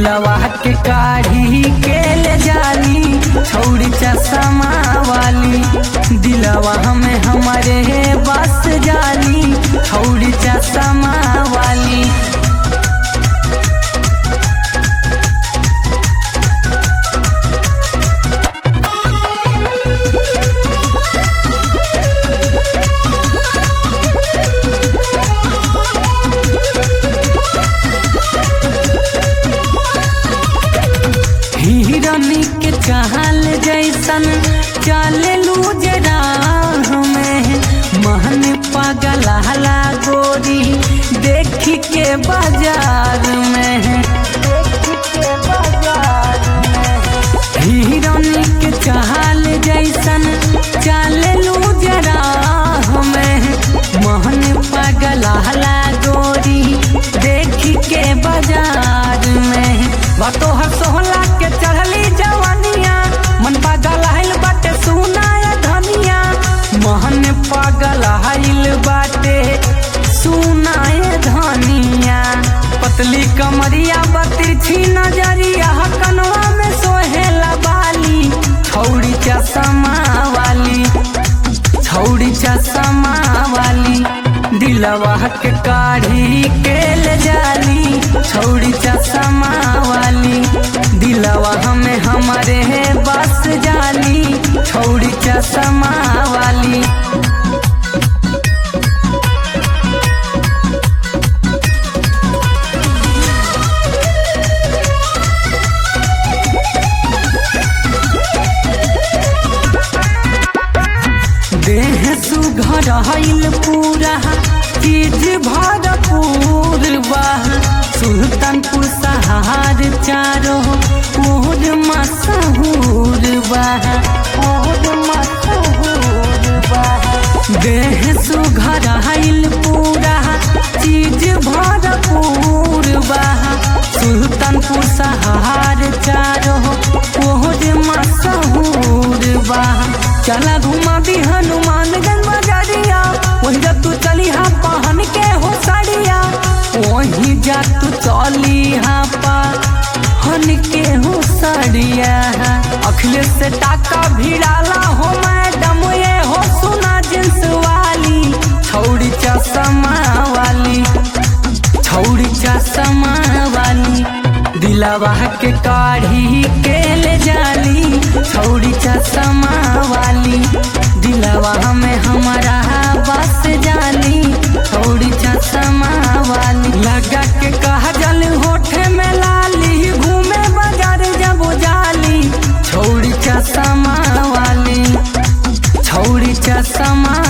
दिलवा के काढ़ी के ले जाली छौड़ी चश्मा वाली दिलवा हमें हमारे बस जाली छौड़ी चश्मा वाली हिरनी के चाल जैसन चले लू जरा हमें महन पागल हला गोरी देखी के बाजार में हिरनी के चाल जैसन चले लू जरा हमें महन पागल हला गोरी देखी के बाजार में बातो हर सोहला के चढ़ली जवानिया मन पागल हाइल बाटे सुनाया धनिया महन पागल हाइल बाटे सुनाए धनिया पतली कमरिया बतिरछी नजरिया कनवा में सोहेला बाली छौड़ी चश्मा वाली छौड़ी चश्मा वाली दिलवा के काढ़ी के ले जाली छौड़ी चश्मा वाली दिलवा हमें हमारे बस जाली छौड़ी चश्मा वाली देह सुघर हईल पूरा चीज भरपूर बा सुल्तानपुर सहार चारो ओर मशहूर बा ओर मशहूर बा देह सुघर हईल पूरा चीज भरपूर बा सुल्तानपुर सहार चारो ओर मशहूर बा चला घुमा दी हनुमानगंज बजरिया वही जा तू चली हा पहन के हो साड़िया वही जा तू चली हा पहन के हो साड़िया अखिलेश से टाका भिड़ाला हो मैडम ये हो सुना जिंस वाली छौड़ी चश्मा वाली छौड़ी चश्मा वाली दिलवा के काढ़ी के ले जाली छौड़ी चश्मा वाली दिलवा हमें हमारा बस जाली छौड़ी चश्मा वाली लगा के कहा जल होठे में लाली घूमे बाजार जब जाली छौड़ी चश्मा वाली छौड़ी चश्मा